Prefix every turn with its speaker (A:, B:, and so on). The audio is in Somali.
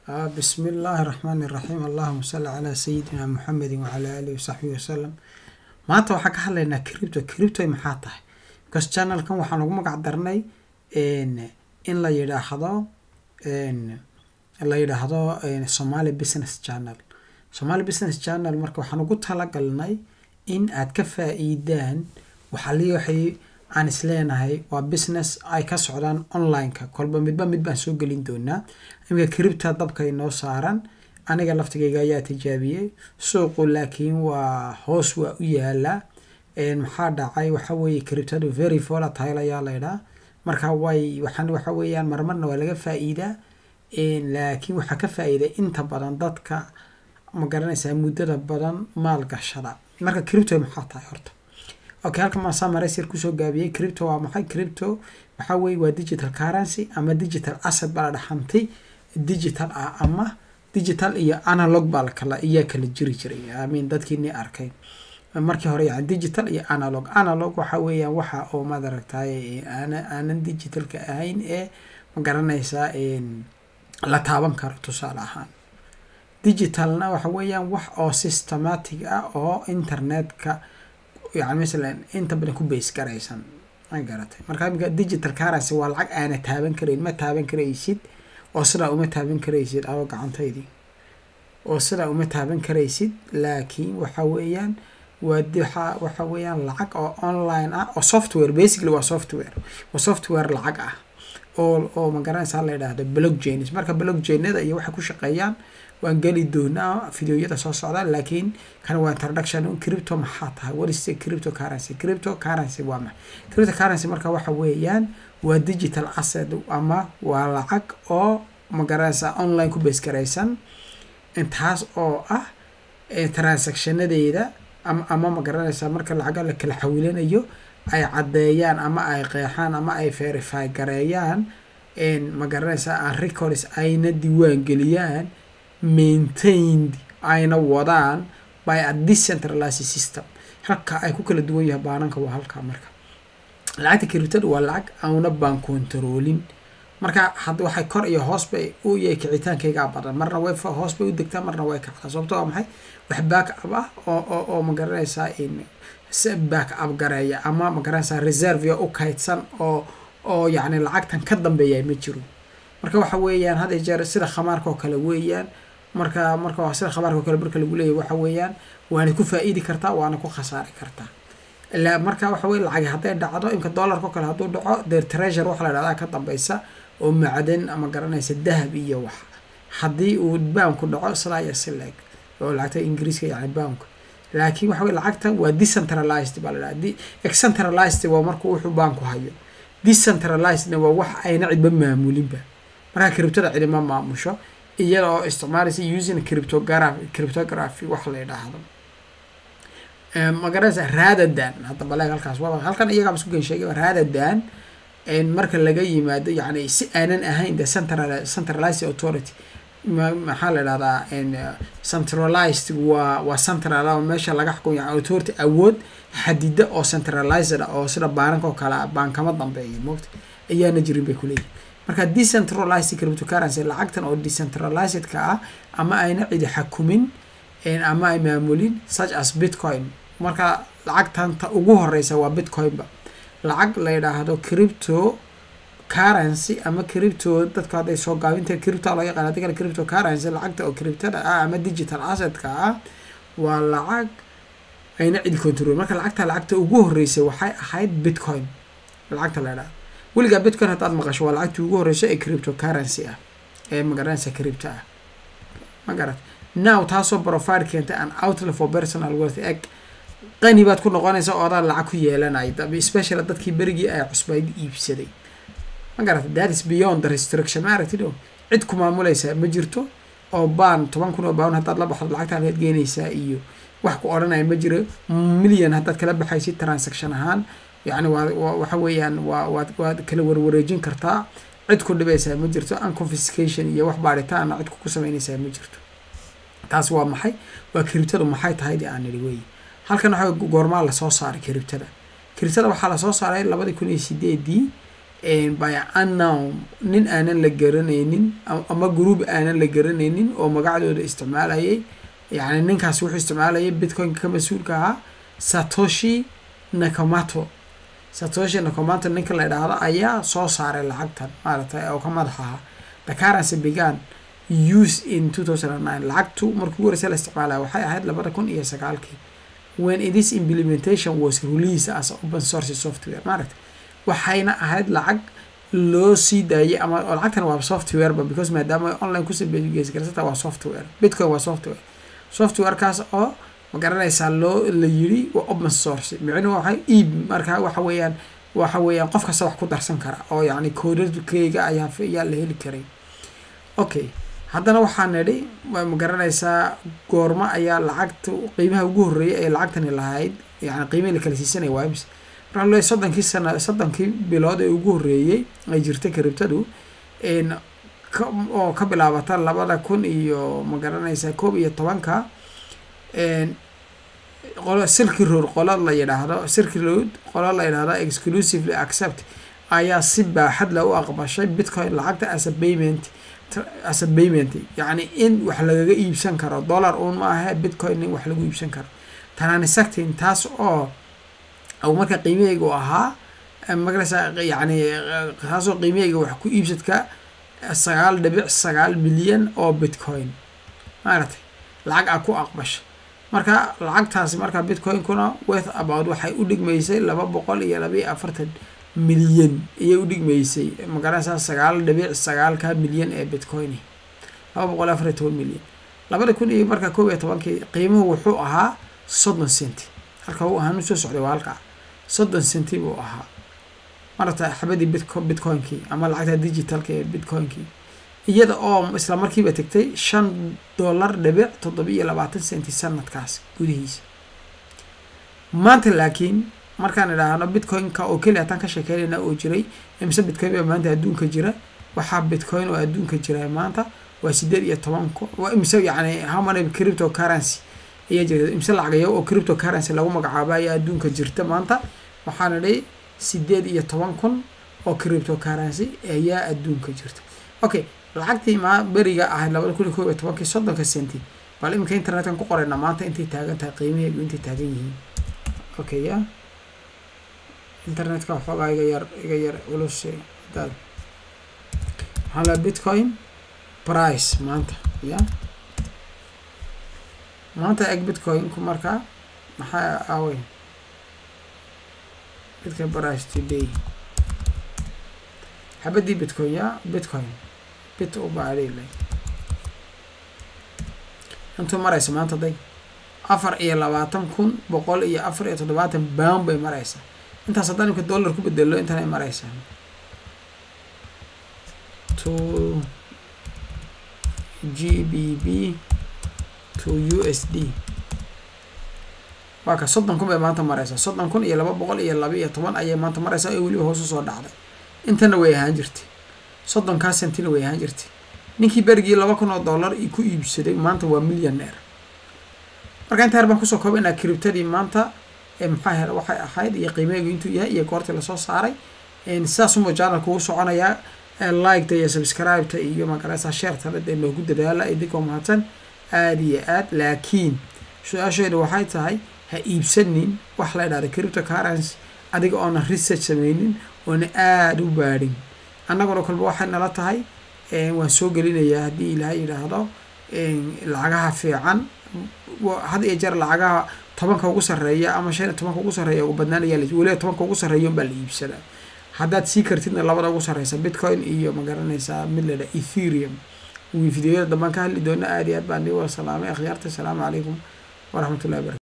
A: آه بسم الله الرحمن الرحيم اللهم صل على سيدنا محمد وعلى آله وصحبه وسلم maanta waxaan ka hadlaynaa cripto cripto maxaa tahay because channelkan waxaan ugu magac darnay in la yidhaahdo la yidhaahdo somali business channel somali business channel marka waxaan ugu talagalnay in aad ka faa-iidaan waxali waxay aan isleenahay waa business ay ka socdaan online-ka kolba midba mid baan soo gelin doonaa iminka cripta dabka inoo saaran aniga laftigayga ayaa tijaabiyey suuqu laakiin waa hoos waa u yaalaa maxaa dhacay waxa weeye criptadu very volatile ayaa laydhaa marka way waxaan waxa weeyaan marmarna waa laga faa-iidaa laakiin waxaa ka faa-iiday inta badan dadka ma garanaysaa muddada badan maal gashada marka cripto maxaa tahay horta okay halkan maasaa maraysir kusoo gaabiyey cripto waa maxay cripto waxaa weeye waa digital currency ama digital asset baa la dhaxantay digital ah ama digital iyo analog baa lakala iyaa kala jiri jiray amin dadkiini arkay markii hore yani digital iyo analog analog waxa weeyaan waxa oo maad aragtay aana aanan digitalka ahayn ee ma garanaysaa la taaban karo tusaale ahaan digitalna waxa weeyaan wax oo systematic ah oo internetka yani masalan inta badan ku base garaysan ma garatay marka iminka digital currency waa lacag aana taaban karayn ma taaban karaysid oo sidaa uma taaban karaysid ado gacantaydii oo sidaa uma taaban karaysid laakiin waxa weeyaan waa waxa waxa weeyaan lacag oo online ah oo software basically waa software waa software lacag ah oo oo magaranaysaa la yidhaahdo blockchains marka blockchainada iyo waxay ku shaqeeyaan waan geli doonaa videoyada soo socda laakiin kan waa introduction cripto maxaa tahay what is the crypto currency crypto currency waa maxay crypto currency marka waxa weeyaan waa digital asset ama waa lacag oo magaranaysaa online ku base garaysan intaas oo ah transactionadeeda ama ama magaranaysaa marka lacaga la kala xawilanayo ay caddeeyaan ama ay qeexaan ama ay verify gareeyaan magaranaysaa aan records ayna diiwaan geliyaan maintained ayna wadaan by a decentralized system halka ay ku kala duwan yahay baananka waa halkaa marka lacagta criptada waa lacag auna baan controlin marka had waxay kor iyo hoos bay u yahay kicitaankaygaa badan marna way hoos bay u degtaa marna way kacdaa sababto waa maxay wax back up ah oo oo oo magaranaysaa back up gareeya ama magaranaysaa reserve u kaydsan oo oo yacni lacagtan ka dambeeya ma jiro marka waxa weeyaan had iyo jeer sida khamaarka oo kale weeyaan marka marka sida khamaarka oo kale marka lagu leeyahy waxa weeyaan waana ku faa-iidi kartaa waana ku khasaari kartaa ilaa marka waxa weye lacag hadday dhacdo imka dollarka oo kale hadduu dhaco dee treasure waxa la dhahdaa ka dambeysa oo macdan ama garanaysa dahab iyo wax haddii uu baanku dhaco silaa iyo sileg oo lacagta ingiriiska yani baanku laakiin waxa weye lacagta waa decentralized baa la dhaha excentralized waa markuu wuxuu baanku hayo decentralizedna waa wax ayna cidba maamulinba markaa criptada cidima maamusho iyada oo isticmaalaysa using cryptography cryptography wax la yidhaahdo magaranaysa raadadan hadda baleeg halkaas waa halkan iyagaaba isku gen sheegay raadadan marka laga yimaado yani si aanan ahayn the central centralized authority maxaa la idhahdaa centralized waa waa central oo meesha laga xukumo yani authority awood xadida oo centralized ah oo sida baananka oo kale baankama dambeeya moogta ayaana jirin bay kuleeyihin marka decentralized cryptocurrency lacagtan oo decentralizedka ah ama ayna cidi xakumin ama ay maamulin such as bitcoin marka lacagtanta ugu horeysa waa bitcoinba lacag la yidhaahdo crypto currency ama crypto dadka hadday soo gaabinta crypto loo yaqaan hadii kale crypto currency lacagta oo cryptada ah ama digital assetka ah waa lacag ayna cidi control marka lacagta lacagta ugu horeysay waxay ahayd bitcoin lacagta la yidhahdo weligaa bitcoin haddaad maqasho waa lacagtii ugu horeyso ee crypto currency ah ee magaranaysa crypto ah ma garat now taasoo profile keentay an outlet for personal worth eg qani baad ku noqonaysa oo adaa lacag ku yeelanay especially dadkii berigii ay cusbayd iibsaday ma garata that is beyond the restriction ma aragtid o cid ku maamulaysaa ma jirto oo baan toban kun oo baan haddaad la baxdo lacagta halkaad geenaysaa iyo wax ku odhanaya ma jiro million haddaad kala baxaysid transaction ahaan yacni waa waxa weeyaan waa waad waad kala warwareejin kartaa cid ku dhibaysaa ma jirto unconfiscation iyo wax baaritaana cid ku sameynaysaa ma jirto taas waa maxay waa kiribtadu maxay tahay de aan nidhi wey halkan waxa goormaa lasoo saaray kiribtada kiribtada waxaa lasoo saaray labadii kun iyo sideedii by unknown nin aanan la garanaynin ama group aanan la garanaynin oo magacdooda isticmaalayay yani ninkaas wuxuu isticmaalayay bitcoin-ka ka mas-uulka ahaa satoshi nakamoto satoshi nakamoto ninka la idhaahdo ayaa soo saaray lacagtan maaragtay oo ka madax ahaa the currency began use in two thousand and nine lacagtu markii ugu horeysa la isticmaalaya waxay ahayd labada kun iyo sagaalkii when this implementation was released as open source software maaragtay waxayna ahayd lacag loo sii daayay ama lacagtan waa software ba because maadaama online kusabegeysgarsata waa software bitcoin waa software softwarekaas oo ma garanaysaa loo la yiri waa open source micnuhu waxay iib marka waxa weeyaan waxa weeyaan qof kasta wax ku darsan kara oo yacni koodadkeyga ayaa ayaa la heli karay okay haddana waxaa nidhi ma garanaysaa goormo ayaa lacagta qiimaha ugu horreeyay ee lacagtani lahayd yani qiimihii la kala siisanaya waa imis marka le soddonkii sana soddonkii bilood ee ugu horreeyey ay jirtay karibtadu oo ka bilaabata labada kun iyo ma garanaysaa koob iyo tobanka qolo silky road qolo la yidhaahdo silky road qolo la yidhaahdo exclusively accept ayaa si baaxad la u aqbashay bitcoin lacagta as a payment as a payment yacni in wax lagaga iibsan karo dollar uun ma ahe bitcoin in wax lagu iibsan karo transacting taas oo au marka qiimaheyga u ahaa magarasa yacni taasoo qiimaheyga wax ku iibsadka sagaal dhibic sagaal milyan oo bitcoin maaragtay lacag a ku aqbasha marka lacagtaasi marka bitcoin-kuna worth about waxay u dhigmaysay laba boqol iyo laba iyo afartan milyan ayay u dhigmaysay magaranaysaa sagaal dhibic sagaalka milyan ee bitcoini laba boqol afar iyo toban milyan labada kun iyo marka koob iyo tobankii qiimuhu wuxuu ahaa soddon centi halka uu ahaan usoo socday waa halka soddon centi buu ahaa marata xabadii bitco bitcoin-kii ama lacagta digitalka ee bitcoin-kii iyada oo isla markiiba tegtay shan dollar dhibic toddoba iyo labaatan centi sanadkaas gudihiisa maanta laakiin markaan idhaahno bitcoin-ka oo keliya hataan ka sheekeynayna oo jiray imise bitcoin baa maanta adduunka jira waxaa bitcoin oo adduunka jira maanta waa sideed iyo toban ku waa imise yacni how many crypto currency ayaa jirta imise lacagayo oo crypto currency lagu magacaabo ayaa adduunka jirta maanta waxaan idhi sideed iyo toban kun oo crypto currency ayaa adduunka jirta okay lacagtii maa beriga ahayd labada kun iyo koob iyo tobankii soddonka centi bal iminka internetkan ku qorayna maanta intay taagan tahay qiimaheedu intay taagan yihiin okay ya internetka waxoogaa iga yar iga yar culus hadaad waxaa la bitcoin price maanta ya maanta eg bitcoin-ku markaa maxaa aawey bitcoin price today xabadii bitcoin ya bitcoin bit u baadhilay intuu maraysa maanta day afar iyo labaatan kun boqol iyo afar iyo toddobaatan bound bay maraysaa intaas haddaan imka dollar ku bedelo intan ay maraysaa to g b b to u s d waa ka soddon kun bay maanta maraysaa soddon kun iyo laba boqol iyo laba iyo toban ayay maanta maraysaa oo weliba hoos usoo dhacday intana way ahaan jirtay soddonkaa sentina way ahaan jirtay ninkii berigii laba kun oo dollar ku iibsaday maanta waa millionaire marka inta her baan kusoo koobaynaa criptadii maanta maxaa hele waxay ahayd iyo qiimeegu intuu yahay iyo goortii lasoo saaray sidaas unba janalka ugu soconayaa liketa iyo subscribeta iyo magaraysa sheertana dee loogu dadaala idinkoo mahadsan aada iyo aad laakiin su-aasheedu waxay tahay ha iibsanin wax la idhahda cripto currency adiga oona research sameynin oona aada u baadhin annaguna kolba waxay nala tahay waan soo gelinayaa haddii ilaahay yidhaahdo lacagaha fiican had iyo jeer lacagaha tobanka ugu sarreeya ama shan iyo tobanka ugu sarreeya ugu badnaanaya weliba tobanka ugu sarreeya unbaa la iibsadaa haddaad sii kartidna labada ugu sarreysa bitcoin iyo ma garanaysaa mid ladha etherium videoyada dambaan ka hadli doona aada iyo aad baan nii wada salaamay akhyaarta asalaamu calaykum waraxmatullahi barakatu